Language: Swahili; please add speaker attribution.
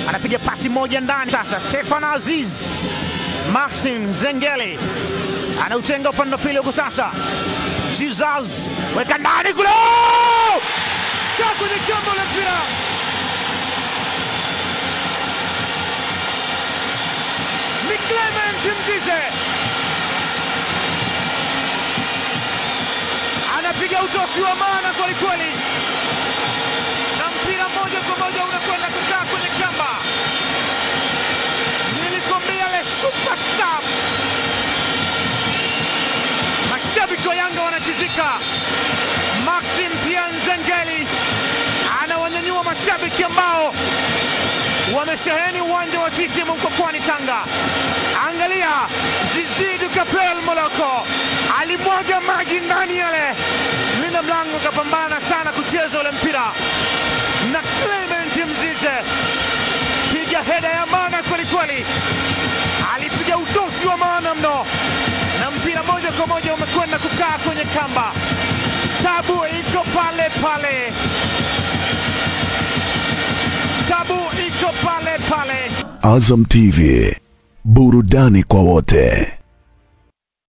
Speaker 1: anapiga pasi moja ndani. Sasa Stefan Aziz, Maxim Zengeli anautenga upande wa pili huko. Sasa Jesus weka ndani kule,
Speaker 2: kaa kwenye kamba la mpira ni Clement Mzize anapiga utosi wa maana kwelikweli, na mpira moja kwa moja unakwenda kukaa kwenye kamba. Nilikwambia le superstar, mashabiki wa Yanga wanatizika. Maxim Pianzengeli anawanyanyua mashabiki ambao wamesheheni uwanja wa CCM Mkokwani Tanga. Angalia Jizidu Kapel Moloko alimwaga maji ndani yale, mlinda mlango akapambana sana kucheza ule mpira, na Clement Mzize piga heda ya maana kwelikweli, alipiga utosi wa maana mno, na mpira moja kwa moja umekwenda kukaa kwenye kamba. Tabu iko pale pale, tabu iko pale pale.
Speaker 3: Azam TV, burudani kwa wote.